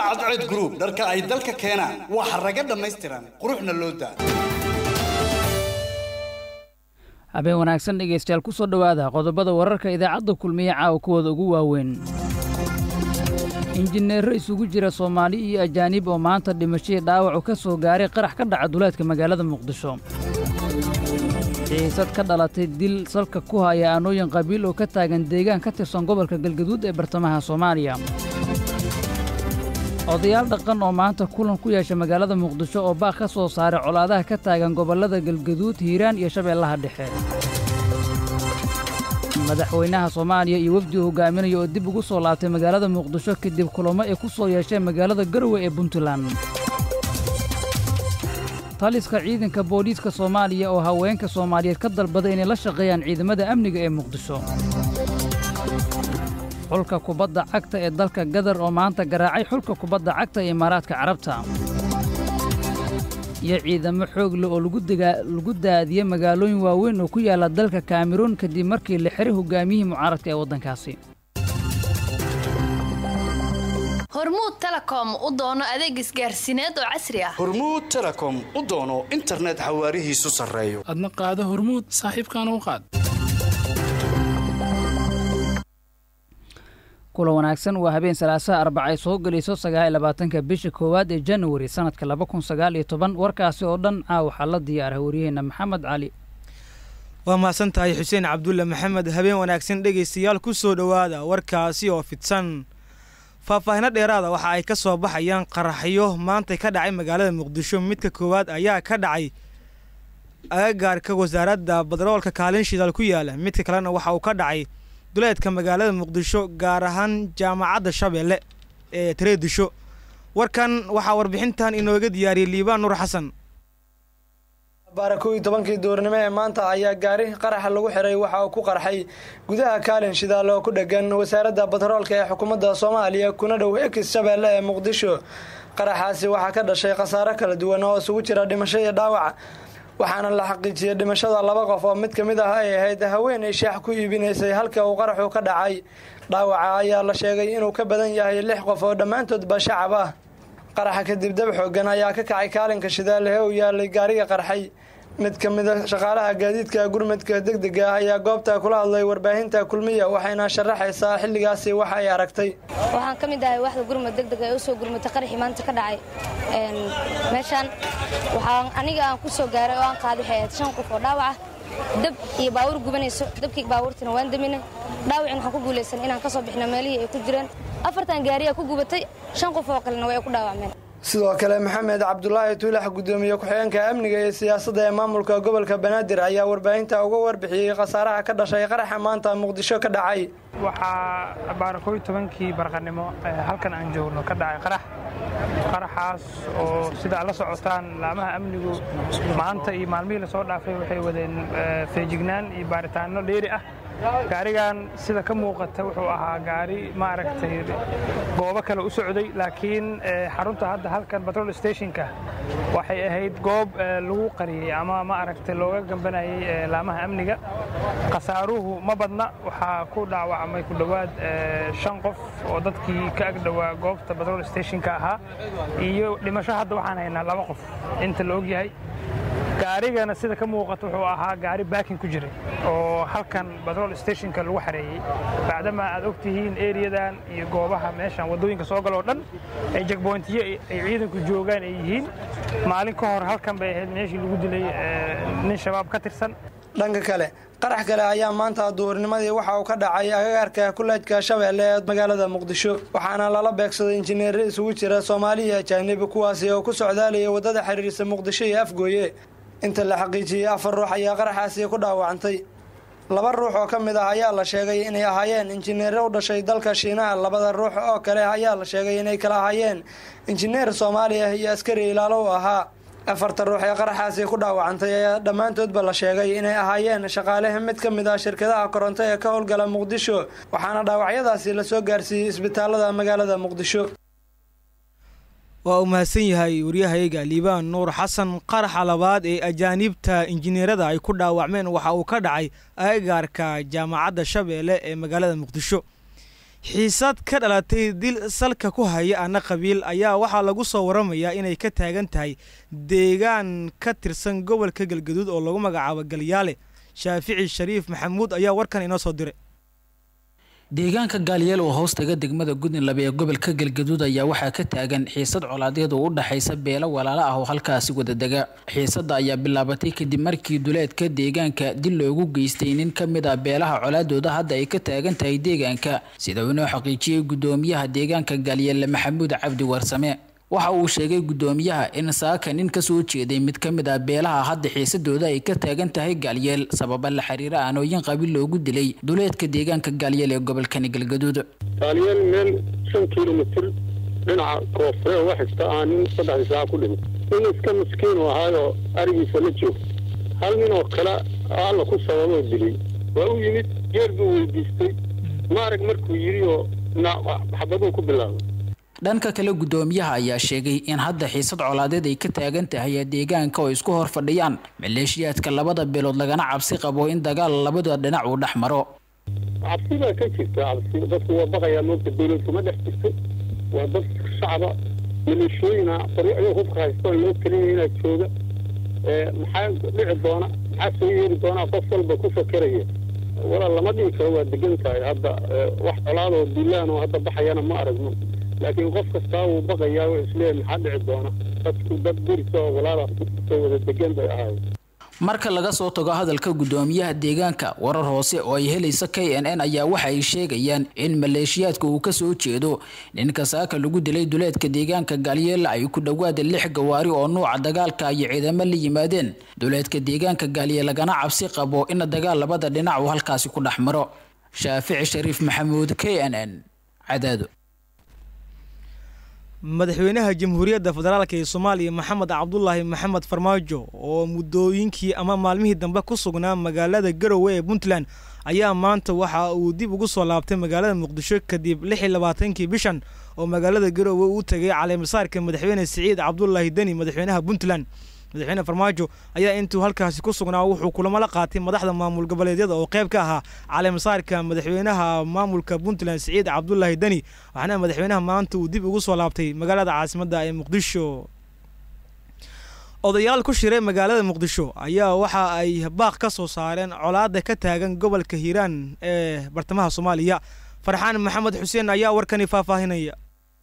cadceed group dharka ay dalka keenaan waa xaraga dhammaystiran quruxna loo daa habeen wanaagsan dhegaystayaal ku soo dhowaada qodobada wararka idaacadda kulmiye caawa kuwooda ugu waaweyn injineerro isugu jira soomaali iyo ajaanib oo maanta dhimashadii dhaawacu ka soo gaaray qarax ka dhaca duleedka magaalada muqdisho xiisad ka dhalatay dil salka ku haya aanooyin qabiil oo ka taagan deegaan ka tirsan gobolka galgaduud ee bartamaha soomaaliya odayaal dhaqan oo maanta kulan ku yeesha magaalada muqdisho oo baaq ka soo saaray colaadaha ka taagan gobollada galgaduud hiiraan iyo shabeellaha dhexe madaxweynaha soomaaliya iyo wefdi uu hogaaminaya oo dib ugu soo laabtay magaalada muqdisho kadib kulamo ay ku soo yeesheen magaalada garowe ee puntland taliska ciidanka booliiska soomaaliya oo haweenka soomaaliyeed ka dalbaday inay la shaqeeyaan ciidamada amniga ee muqdisho xulka kubadda cagta ee dalka gadar oo maanta garaacay xulka kubadda cagta ee imaaraadka carabta iyo ciidamo xoog leh oo lagu daadiyey magaalooyin waaweyn oo ku yaalla dalka kameruun kadib markii la xiray hogaamiyihii mucaaradka ee waddankaasi hormuud telecom u doono adeeg isgaarsiineed oo casri ah hormuud telecom u doono internet xawaarihiisu sarreeyo adna qaado hormuud saaxiibkaana u qaad kula wanaagsan waa habeen salaasaha arbaca ay soo gelayso sagaal iyo labaatanka bisha koowaad ee januari sannadka laba kun sagaal iyo toban warkaasi oo dhan caa waxaa la diyaara wariyaheenna maxamed cali waa mahadsan tahay xuseen cabdulle maxamed habeen wanaagsan dhegaystayaal ku soo dhowaada warkaasi oo fidsan faahfaahino dheeraada waxa ay ka soo baxayaan qaraxyo maanta ka dhacay magaalada muqdisho midka koowaad ayaa ka dhacay agagaarka wasaaradda badaroolka kaalin shidaal ku yaala midka kalena waxa uu ka dhacay duleedka magaalada muqdisho gaar ahaan jaamacadda shabeelle ee tareedisho warkan waxaa warbixintan inooga diyaariyey liibaan nuur xasan baara kow iyo tobankii duurnimo ee maanta ayaa gaari qaraxa lagu xiray waxa uu ku qarxay gudaha kaalin shidaal oo ku dhegan wasaaradda bataroolka ee xukuumadda soomaaliya kuna dhow ekis shabeelle ee muqdisho qaraxaasi waxaa ka dhashay khasaaro kala duwan oo isugu jira dhimasho iyo dhaawac waxaana la xaqiijiyey dhimashada laba qof oo mid ka mid ah ay ahayd haweenay shaax ku iibinaysay halka uu qaraxu ka dhacay dhaawaca ayaa la sheegay inuu ka badan yahay lix qof oo dhammaantoodba shacab ah qaraxa kadib dab xoogan ayaa ka kacay kaalinka shidaalehe uu yaalay gaariga qarxay mid ka mid a shaqaalaha gaadiidka gurmadka degdega ah ayaa goobta kula hadlay warbaahinta kulmiya waxayna sharaxaysaa xilligaasi waxa ay aragtay waxaan ka mid ahay waxda gurmad degdega ee usoo gurmatay qaraxii maanta ka dhacay meeshaan waxaan aniga aan ku soo gaaray oo aan qaaday waxay ahayd shan qof oo dhaawac ah dab iyo baawur gubanayso dabkii baabuurtina waan daminay dhaawacin waxaan ku guulaysan inaan ka soo bixno meelihii ay ku jireen afartan gaariyaa ku gubatay shan qof oo kalena way ku dhaawacmeen sidoo kale maxamed cabdulaahi tuulax gudoomiye ku-xigeenka amniga iyo siyaasadda ee maamulka gobolka banaadir ayaa warbaahinta uga warbixiyey khasaaraha ka dhashay qaraxa maanta muqdisho ka dhacay waxaa baara kooiy tobankii barqanimo halkan aan joogno ka dhacay qarax qaraxaas oo sida ad la socotaan laamaha amnigu maanta iyo maalmihii lasoo dhaafay waxay wadeen feejignaan iyo baaritaano dheeri ah gaarigan sida ka muuqata wuxuu ahaa gaari maaragtay goobo kale u socday laakiin xarunta hadda halkan batrol stationka waxay ahayd goob lagu qariyey ama maaragtay looga gambanayay laamaha amniga khasaaruhu ma badna waxaa ku dhaawacmay ku dhowaad shan qof oo dadkii ka ag dhowaa goobta batrol stationka ahaa iyo dhimasho hadda waxaan haynaa laba qof inta la ogyahay gaarigana sida ka muuqata wuxuu ahaa gaari baakin ku jiray oo halkan batrol stationka lagu xareeyey bacdama aad og tihiin eriyadan iyo goobaha meeshan waddooyinka soo galoo dhan ay jegbointiyo ay ciidanku joogaan ay yihiin maalin ka hor halkan bay ahayd meeshii lagu dilay nin shabaab ka tirsan dhanka kale qarax kale ayaa maanta duhurnimadii waxa uu ka dhacay agagaarka kuleejka shabeelle ee magaalada muqdisho waxaana lala beegsaday injineero isugu jira soomaali iyo ajaanibi kuwaasi oo ku socdaalaya waddada xiriirsa muqdisho iyo afgooye inta la xaqiijiyey afar ruux ayaa qaraxaasi ku dhaawacantay laba ruux oo ka mid ah ayaa la sheegay inay ahaayeen injineero u dhashay dalka shiinaha labada ruux oo kale ayaa la sheegay inay kala ahaayeen injineer soomaali ah iyo askari ilaalo u ahaa afarta ruux ee qaraxaasi ku dhaawacantay ayaa dhammaantoodba la sheegay inay ahaayeen shaqaaleha mid ka mid ah shirkadaha koronto ee ka howlgala muqdisho waxaana dhaawacyadaasi lasoo gaarsiiyey isbitaalada magaalada muqdisho waa uu mahadsan yahay waryahayga liibaan nuur xasan qaraxa labaad ee ajaaniibta injineerada ay ku dhaawacmeen waxa uu ka dhacay agagaarka jaamacadda shabeelle ee magaalada muqdisho xiisad ka dhalatay dil salka ku haya ana qabiil ayaa waxaa lagu soo waramayaa inay ka taagan tahay deegaan ka tirsan gobolka galgaduud oo lagu magacaabo galyaale shaafici shariif maxamuud ayaa warkan inoo soo diray deegaanka gaalyeel oo hoostaga degmada gudinlaba ee gobolka galgaduud ayaa waxaa ka taagan xiisad colaadeed oo u dhexaysa beelo walaalo ah oo halkaasi wadadega xiisadda ayaa bilaabatay kadib markii duleedka deegaanka dil loogu geystay nin ka mid ah beelaha colaadooda hadda ay ka taagan tahay deegaanka sida uu inoo xaqiijiyey guddoomiyaha deegaanka gaalyeelle maxamuud cabdi warsame waxa uu sheegay guddoomiyaha in saaka nin ka soo jeeday mid ka mid ah beelaha hadda xiisadooda ay ka taagan tahay gaalyeel sababa la xiriira aanooyin qabiil loogu dilay duleedka deegaanka gaalyeel ee gobolkani galgaduud gaalyeel meel shan kilomitir dhinaca koonfure uga xigta aa nin saddexdii saaca ku dhintay nin iska miskiin u ahaayoo arigiisa la joogta hal nin oo kale alla ku sababoo dilay waa u yimid geer buu weydiistay maarag markuu yidhi oo xabaduu ku bilaabay dhanka kale guddoomiyaha ayaa sheegay in hadda xiisad colaadeed ay ka taagan tahay deegaanka oo isku hor fadhiyaan maleeshiyaadka labada beelood lagana cabsi qabo in dagaal labada dhinac uu dhex maro cabsi baa ka jirta cabsi dadku waa baqayaa moogta dowlad kuma dhex jirto waa dad shacba maleeshooyina qoryacyo hubka haysto loo kelinaya inaa jooga maxaa dhici doona maxaa soo yeeri doonaa qof walba ku fakeraya walaal lama dhihi karo waa degan tahay hadda wax colaadoo duulaan oo hadda baxayana ma aragno laakiin qof kastaa wuu baqayaa wuxuu isleeyahay maxaa dhici doona dadku dad gurisa oo walaala soo wada degan bay ahaayeen marka laga soo tago hadalka guddoomiyaha deegaanka warar hoose oo ay helaysa k n n ayaa waxa ay sheegayaan in maleeshiyaadka uu kasoo jeedo ninka saaka lagu dilay duleedka deegaanka gaalyeela ay ku dhowaada lix gawaari oo nuuca dagaalka iyo ciidamo la yimaadeen duleedka deegaanka gaaliyeel lagana cabsi qabo in dagaal labada dhinac uu halkaasi ku dhex maro shaafici shariif maxamuud k n n cadaado madaxweynaha jamhuuriyadda federaalk ee soomaaliya maxamed cabdulaahi maxamed farmaajo oo muddooyinkii ama maalmihii dambe ku sugnaa magaalada garowe ee puntland ayaa maanta waxa uu dib ugu soo laabtay magaalada muqdisho kadib lix iyo labaatankii bishan oo magaalada garowe uu tegay caleemasaarka madaxweyne siciid cabdulaahi deni madaxweynaha puntland madaxweyne farmaajo ayaa intuu halkaasi ku sugnaa wuxuu kulamo la qaatay madaxda maamul goboleedyada oo qayb ka ahaa caleemasaarka madaxweynaha maamulka puntland siciid cabdulaahi deni waxaana madaxweynaha maanta uu dib ugu soo laabtay magaalada caasimadda ee muqdisho odayaal ku shiray magaalada muqdisho ayaa waxa ay baaq ka soo saareen colaada ka taagan gobolka hiiraan ee bartamaha soomaaliya farxaan maxamed xuseen ayaa warkani faahfaahinaya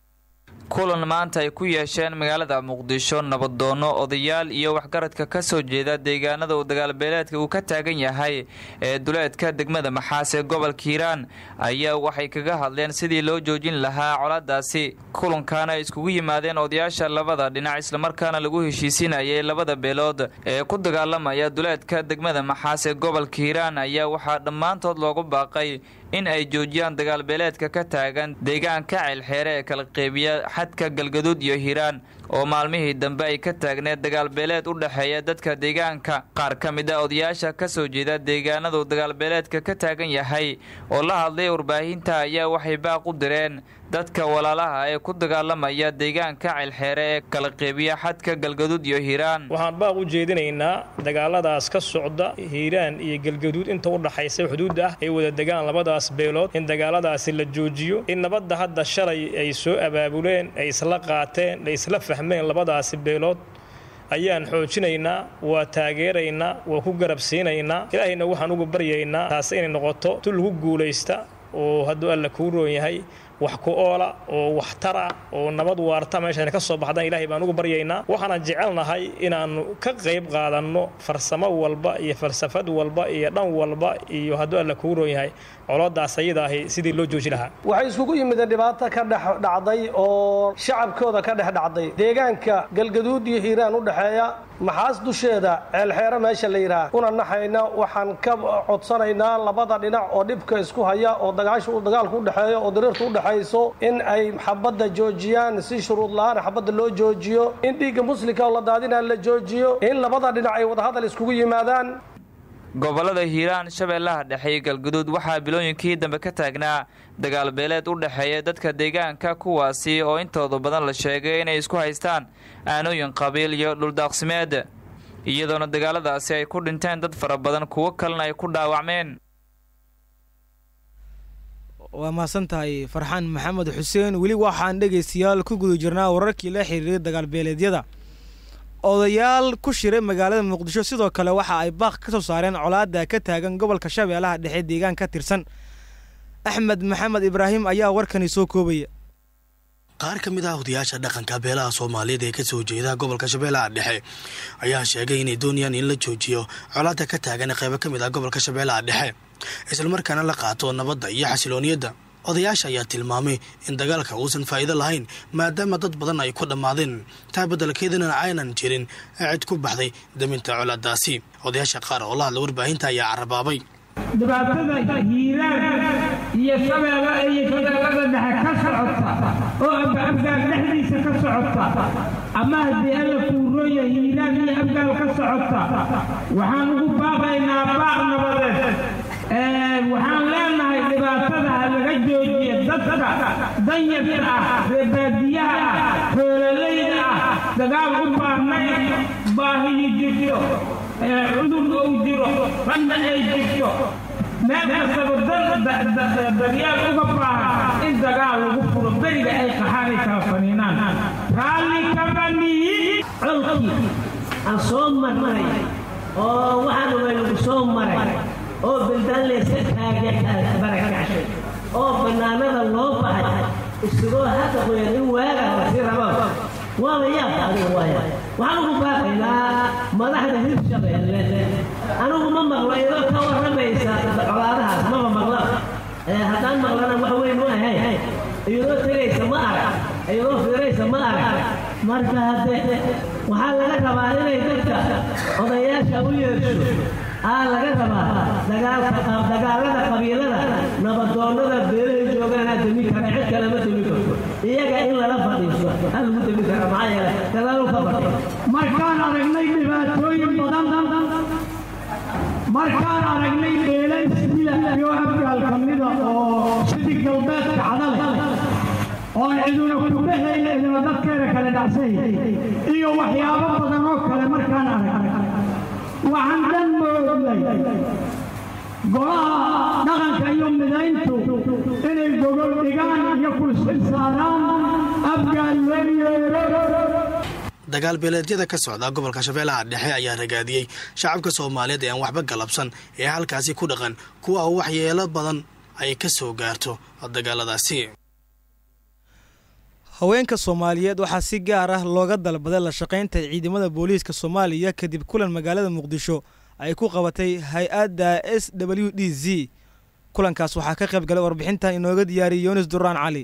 kulan maanta ay ku yeesheen magaalada muqdisho nabadoono odayaal iyo waxgaradka ka soo jeeda deegaanada uu dagaalbeeleedka uu ka taagan yahay ee duleedka degmada maxaas ee gobolka hiiraan ayaa waxay kaga hadleen sidii loo joojin lahaa colaadaasi kulankaana ay iskugu yimaadeen odayaasha labada dhinac islamarkaana lagu heshiisinayay labada beelood ee ku dagaalamaya duleedka degmada maxaas ee gobolka hiiraan ayaa waxaa dhammaantood loogu baaqay in ay joojiyaan dagaalbeeleedka ka taagan deegaanka ceelxeere ee kala qeybiya xadka galgaduud iyo hiiraan oo maalmihii dambe ay ka taagneed dagaalbeeleed u dhexeeya dadka deegaanka qaar ka mid a odayaasha ka soo jeeda deegaanadu dagaalbeeleedka ka taagan yahay oo la hadlay warbaahinta ayaa waxay baaq u direen dadka walaalaha ee ku dagaalamaya deegaanka ceelxeere ee kala qeybiya xadka galgaduud iyo hiiraan waxaan baaq u jeedinaynaa dagaaladaas ka socda hiiraan iyo galgaduud inta u dhaxaysa xuduudda ah ay wada degaan labadaas beelood in dagaaladaasi la joojiyo in nabadda hadda shalay ay soo abaabuleen ay isla qaateen ay isla fahmeen labadaasi beelood ayaan xoojinaynaa waa taageeraynaa waa ku garabsiinaynaa ilaahayna waxaan ugu baryaynaa taasi inay noqoto tu lagu guulaysta oo hadduu alla kuu roon yahay wax ku oola oo waxtara oo nabad waarta meeshaan ka soo baxdaan ilaahay baan ugu baryaynaa waxaanan jecelnahay inaannu ka qayb qaadanno farsamo walba iyo falsafad walba iyo dhan walba iyo hadduu alla kuu roon yahay coloodaas ayadaahi sidii loo jooji lahaa waxay isugu yimideen dhibaato ka dhex dhacday oo shacabkooda ka dhex dhacday deegaanka galgaduud iyo hiiraan u dhexeeya maxaas dusheeda ceelxeere meesha la yidhaah una naxayna waxaan ka codsanaynaa labada dhinac oo dhibka isku haya oo dagaasha dagaalku u dhexeeyo oo dariirta u dhexayso in ay xabadda joojiyaan si shuruud la-aan xabadda loo joojiyo in dhiigga muslimka oo la daadinaa la joojiyo in labada dhinac ay wadahadal iskugu yimaadaan gobolada hiiraan shabeellaha dhexe iyo galguduud waxaa bilooyinkii dambe ka taagnaa dagaalbeeleed u dhexeeya dadka deegaanka kuwaasi oo intooda badan la sheegay inay isku haystaan aanooyin qabiil iyo dhuldaaqsimeed iyadoona dagaaladaasi ay ku dhinteen dad fara badan kuwo kalena ay ku dhaawacmeen waa mahadsan tahay farxaan maxamed xuseen weli waxaan dhegaystayaal ku guda jirnaa wararkii la xiriiray dagaalbeeleedyada odayaal ku shiray magaalada muqdisho sidoo kale waxa ay baaq ka soo saareen colaada ka taagan gobolka shabeellaha dhexe deegaan ka tirsan axmed maxamed ibraahim ayaa warkani soo koobaya qaar ka mid ah odayaasha dhaqanka beelaha soomaaliyeed ee kasoo jeeda gobolka shabeellaha dhexe ayaa sheegay inay doonayaan in la joojiyo colaada ka taagan qeybo ka mid ah gobolka shabeellaha dhexe islamarkaana la qaato nabadda iyo xasilooniyadda odayaasha ayaa tilmaamay in dagaalka uusan faa'iido lahayn maadaama dad badan ay ku dhammaadeen taa beddelkeedana aynan jirin cid ku baxday daminta colaadaasi odayaasha qaar oo la hadla warbaahinta ayaa carabaabay dhibaatada hiiraan iyo shabeelle iyo shabeellada dhexe ka socota oo abgaal dhexdiisa ka socota ama haddii alla kuurooya hiiraan iyo abgaal ka socota waxaan ugu baaqaynaa baaq nabadeed waxaan leenahay dhibaatada ha laga joojiya dadka danyarta ah reebaadiyaha ah xoololayda ah dagaal u baahnay baahiyi jirto cudur ou jiro ranna ay jirto meel kastaba daryaal uga baahan in dagaal lagu furo beriga ay qaxaanay kala faniinaan raalli kama nihin colkii aan soo marnay oo waxaan way lagu soo maray oo beldaan layska taagabarakacay oo bannaanada loo baxay isagoo hadda qoyan in waaga lasi rabo waaba yaabka adiga waaya waxaan ugu baaqaynaa madaxda hirshabeelle anigu ma maqlo iyadoo ka warramaysa colaadahaas maba maqlo haddaan maqlana wax weyn u ahayn iyadoo tegaysa ma arag iyadoo fiiraysa ma arag marka haddee waxaa laga rabaa inay dadka odayaasha u yeesho aa laga rabaa dagaalka dagaalada qabiilada nabadoonnada beelahay joogaanaa demi kara cid kale ma demi karto iyaga in lala fadhiiso ha lagu demi kara maxaa yeele dagaalu ka fadhi markaan aragnay dhibaatooyin badan markaan aragnay beelay sida iyo abgaal ka mida oo sidii galbeedka cadale oon ciduna kuga hayna idina dadkeeda kale dhacsay iyo waxyaabo badan oo kale markaan arag waxaan dhan moognay golaha dhaqanka iyo midayntu inay gogol dhigaan iyo kulsil saaraan abgaal loo yeero dagaal beeleedyada ka socda gobolka shabeellaha dhexe ayaa ragaadiyey shacabka soomaaliyeed ee aan waxba galabsan ee halkaasi ku dhaqan kuwa oo waxyeelo badan ay ka soo gaarto dagaaladaasi haweenka soomaaliyeed waxaa si gaar ah looga dalbaday la shaqaynta ciidamada booliiska soomaaliya kadib kulan magaalada muqdisho ay ku qabatay hay-adda s w d z kulankaas waxaa ka qayb galay warbixintan inooga diyaariyay yunis duraan cali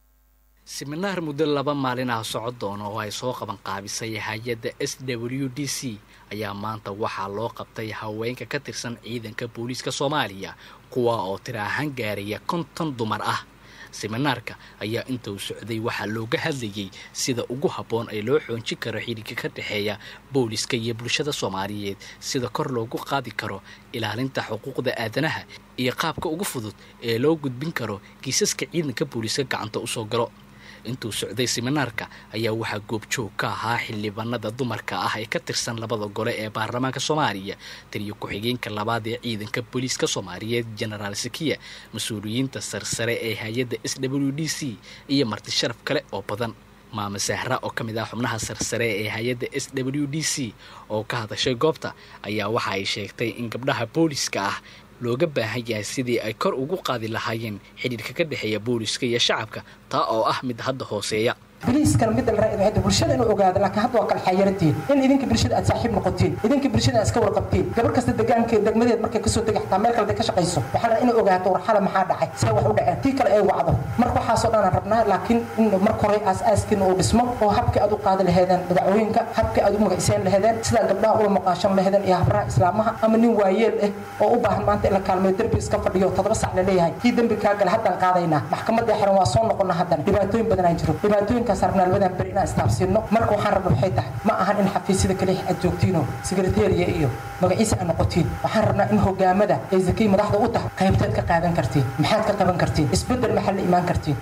siminaar muddo laba maalin ah socod doona oo ay soo qaban qaabisay hay-adda s w d c ayaa maanta waxaa loo qabtay haweenka ka tirsan ciidanka booliiska soomaaliya kuwa oo tira ahaan gaaraya konton dumar ah siminaarka ayaa inta uu socday waxaa looga hadlayay sida ugu habboon ee loo xoojin karo xidhiirka ka dhexeeya booliska iyo bulshada soomaaliyeed sida kor loogu qaadi karo ilaalinta xuquuqda aadanaha iyo qaabka ugu fudud ee loo gudbin karo kiisaska ciidanka booliiska gacanta usoo galo intuu socday siminaarka ayaa waxaa goobjoog ka ahaa xildhibaanada dumarka ah ee ka tirsan labada gole ee baarlamaanka soomaaliya taliyo ku-xigeenka labaad ee ciidanka booliiska soomaaliyeed genaraal sakiya mas-uuliyiinta sarsare ee hay-adda s w d c iyo marti sharaf kale oo badan maame sahra oo ka mid ah xubnaha sarsare ee hay-adda s w d c oo ka hadashay goobta ayaa waxa ay sheegtay in gabdhaha booliiska ah looga baahan yahay sidii ay kor ugu qaadi lahaayeen xidhiirka ka dhexeeya booliska iyo shacabka taa oo ah mid hadda hooseeya boliiskan midda la raacida bulshada inuu ogaado laakiin hadda waa kala xayarantiin in idinka bulshada aad saaxiib noqotiin idinka bulshada aad iska warqabtiin gabar kasta degaankeed degmadeed markay kasoo degi xataa meel kale ka shaqayso waxaa la inay ogaato war xala maxaa dhacay see wax u dhaceen tii kale ay wacdo marka waxaasoo dhan aan rabnaa laakiin in marka hore aas-aaskiina uu dhismo oo habkii aad u qaadi laheedeen dagacooyinka habkii aad u magaciseen laheedeen sidaa gabdhaha ula maqaashan laheedeen iyo habraha islaamaha ama nin waayeel ah oo u baahan maanta in la kaalmeeyo derbi iska fadhiyo toddoba sac la leeyahay kii dembi kaa gala haddaan qaadaynaa maxkamadda xiran waa soo noqona haddan dhibaatooyin badanaa jiro dhibaatooyinkaas arnaalbadan beri inaan istaafsiino marka waxaan rabna waxay tahay ma ahan in xafiisyada kaliya aad joogtiinoo sekretariya iyo magaciisa aad noqotiin waxaan rabnaa in hogaamada ay zakay madaxda u tahay qaybteed ka qaadan kartiin maxaad ka qaban kartiin isbeddel maxaa la imaan kartiin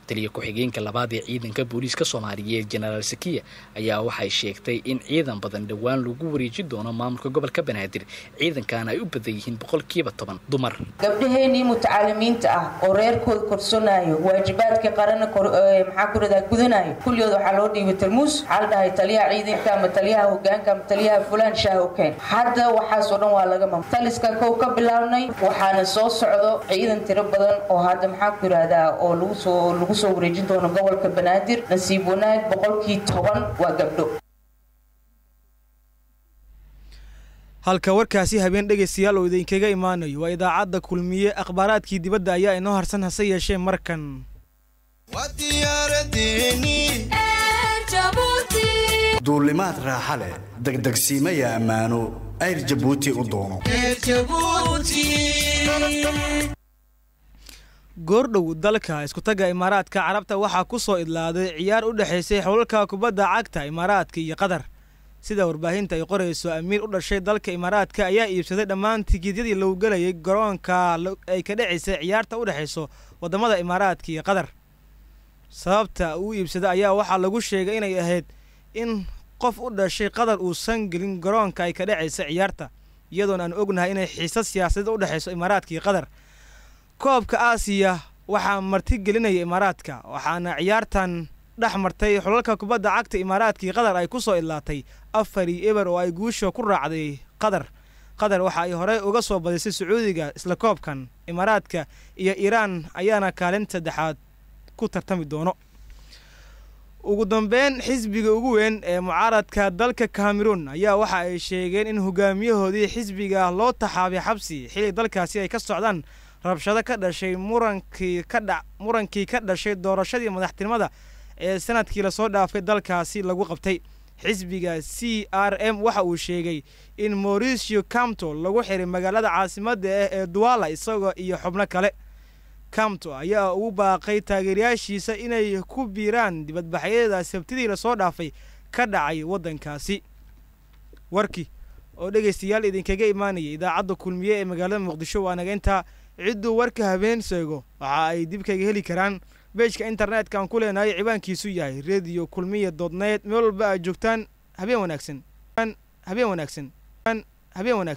taliya ku-xigeenka labaad ee ciidanka booliiska soomaaliyeed jenaraal sakiya ayaa waxay sheegtay in ciidan badan dhowaan lagu wareeji doono maamulka gobolka banaadir ciidankaana ay u badan yihiin boqolkiiba toban dumar gabdhaheenii mutacalimiinta ah oo reerkooda korsanayo waajibaadkii qarana maxaa ku radaa gudanayo kulligood waxaa loo dhiibay tarmuus waxaa la dhahay taliyaha ciidanka ama taliyaha hogaanka ama taliyaha fulaan shaah u keen hadda waxaasoo dhan waa laga mam taliska kow ka bilaabnay waxaana soo socdo ciidan tiro badan oo hadda maxaa ku yidhahdaa oo lagu soo lagu soo wareejin doono gobolka banaadir nasiib wanaag boqolkii toban waa gabdho halka warkaasi habeen dhegaystayaal oo idinkaga imaanayo waa idaacadda kulmiye akhbaaraadkii dibadda ayaa inoo harsan hase yeeshee markan duulimaad raaxa leh degdegsiimaya ammaano ayr jabuuti u doono goordhow dalka iskutaga imaaraadka carabta waxaa ku soo idlaaday ciyaar u dhexaysay xowlalka kubadda cagta imaaraadka iyo qatar sida warbaahinta ay qorayso amiir u dhashay dalka imaaraadka ayaa iibsaday dhammaan tigiidyadii lagu gelayay garoonka ay ka dhacaysay ciyaarta u dhexayso waddamada imaaraadka iyo qatar sababta uu iibsaday ayaa waxaa lagu sheegay inay ahayd in qof u dhashay qatar uusan gelin garoonka ay ka dhacaysa ciyaarta iyadoona aan ognahay inay xiisad siyaasadeed u dhexayso imaaraadka iyo qatar koobka aasiya waxaa marti gelinaya imaaraadka waxaana ciyaartan dhex martay xulalka kubadda cagta imaaraadka iyo qatar ay ku soo idlaatay afar iyo eber oo ay guusha ku raacday qatar qatar waxa ay horey uga soo badisay sacuudiga isla koobkan imaaraadka iyo iiraan ayaana kaalin saddexaad ku tartami doono ugu dambeyn xisbiga ugu weyn ee mucaaradka dalka cameroon ayaa waxa ay sheegeen in hogaamiyahoodii xisbiga loo taxaabay xabsi xili dalkaasi ay ka socdaan rabshado ka dhashay murankii ka dha murankii ka dhashay doorashadii madaxtinimada ee sanadkii lasoo dhaafay dalkaasi lagu qabtay xisbiga c r m waxa uu sheegay in mauricio camto lagu xiray magaalada caasimadda ah ee duwala isagoo iyo xubno kale camto ayaa ugu baaqay taageerayaashiisa inay ku biiraan dibadbaxyada sabtidii lasoo dhaafay ka dhacay waddankaasi warkii oo dhegaystayaal idinkaga imaanayay idaacadda kulmiye ee magaalada muqdisho waa naga intaa cidduu warka habeen sheego waxa ay dib kaga heli karaan beejka internetka aan ku leenahay ciwaankiisu yahay radio kulmiya dodnet meel walba aad joogtaan habeen wanaagsan habeen wanaagsan habeen wanaagsan